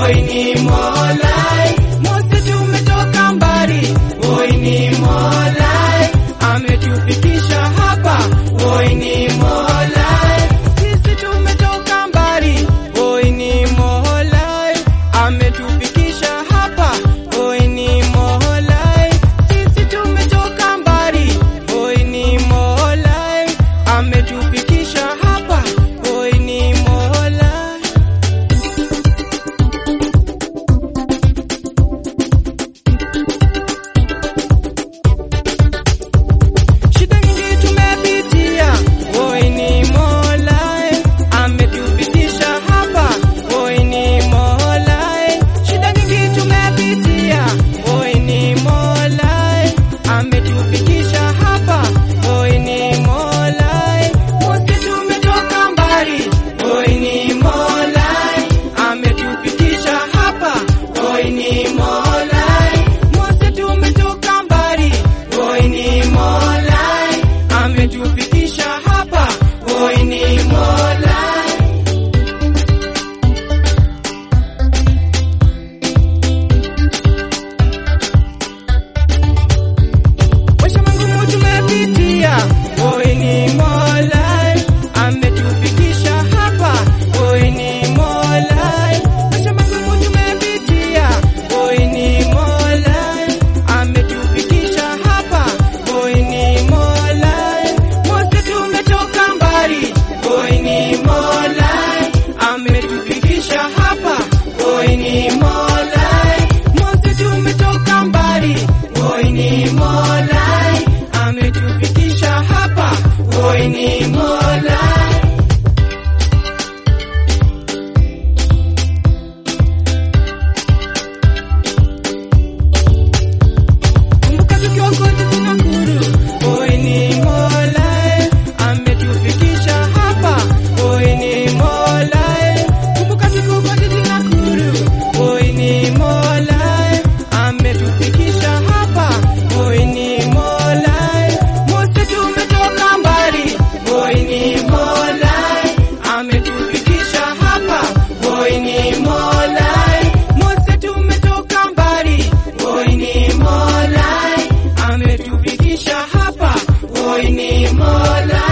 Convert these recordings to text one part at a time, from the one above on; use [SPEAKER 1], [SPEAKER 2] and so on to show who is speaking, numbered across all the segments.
[SPEAKER 1] oi ni Mola, Mose tumetoka mbali, oi ni Mola, ametufikisha hapa, oi ni Mola, sisi tumetoka mbali, oi ni Mola, ametufikisha hapa, oi ni Mola, sisi tumetoka mbali, oi ni Mola, ametufikisha hapa, oi ni Mola. Shida nyingi tumepitia, oi ni Mola, ametufikisha hapa, oi ni Mola. Shida nyingi tumepitia, oi ni Mola, ametufikisha hapa, oi ni Mola. Wote tumetoka mbali, oi ni Mola, ametufikisha hapa, oi ni Mola. Wote tumetoka mbali, oi ni Mola, ametufikisha hapa, oi ni Mola. Maisha magumu tumepitia, oi ni Mola, ametufikisha hapa, oi ni Mola. Maisha magumu tumepitia, oi ni Mola, ametufikisha hapa, oi ni Mola. Wote tumetoka mbali, oi ni Mola, ametufikisha hapa, oi ni Mola. Wote tumetoka mbali, oi ni Mola, ametufikisha hapa, oi ni Mola. Kumbuka tukiwa kote tunakuru, oi ni Mola, ametufikisha hapa, oi ni Mola. Kumbuka tukiwa kote tunakuru, oi ni Mola, ametufikisha hapa, oi ni Mola. Wote tumetoka mbali, oi ni Mola, ametufikisha hapa, oi ni Mola. Wote tumetoka mbali, oi ni Mola, ametufikisha hapa, oi ni Mola.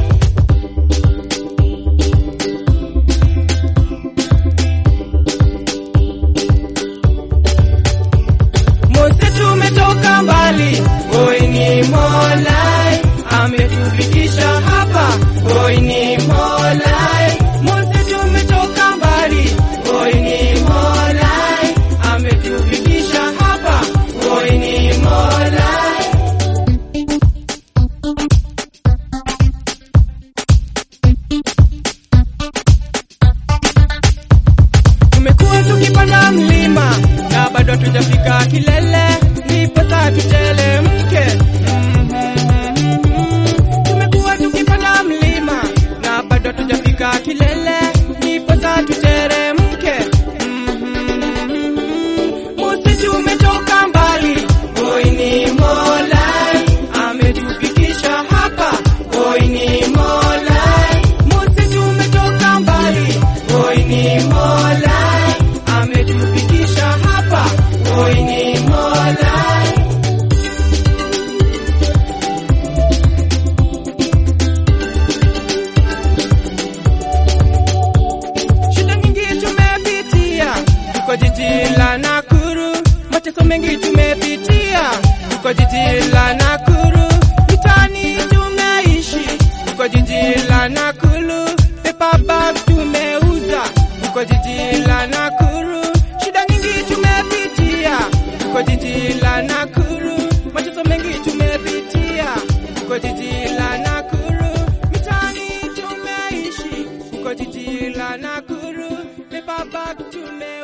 [SPEAKER 1] Mose tumetoka mbali, oi ni Mola, ametufikisha hapa, oi ni Mola. Mose tumetoka mbali, oi ni Mola, ametufikisha hapa, oi ni Mola. Tumekuwa tukipanda mlima na bado hatujafika kilele, ndipo sasa tutelemke. Mhm. Tumekuwa tukipanda mlima na bado hatujafika kilele, ndipo sasa tuteremke. Mhm. Mosi tumetoka mbali, oi ni Mola, ametufikisha hapa, oi ni Mola. Mosi tumetoka mbali, oi ni Mola, ametufikisha hapa, oi ni Mola. Shida nyingi tumepitia, tuko jiji la Nakuru, mateso mengi tumepitia, tuko jiji la Nakuru, mitaani tumeishi, tuko jiji la Nakuru, paper bag tumeuza, tuko jiji la Nakuru, shida nyingi tumepitia, tuko jiji la Nakuru, mateso mengi tumepitia, tuko jiji la Nakuru, mitaani tumeishi, tuko jiji la Nakuru, paper bag tume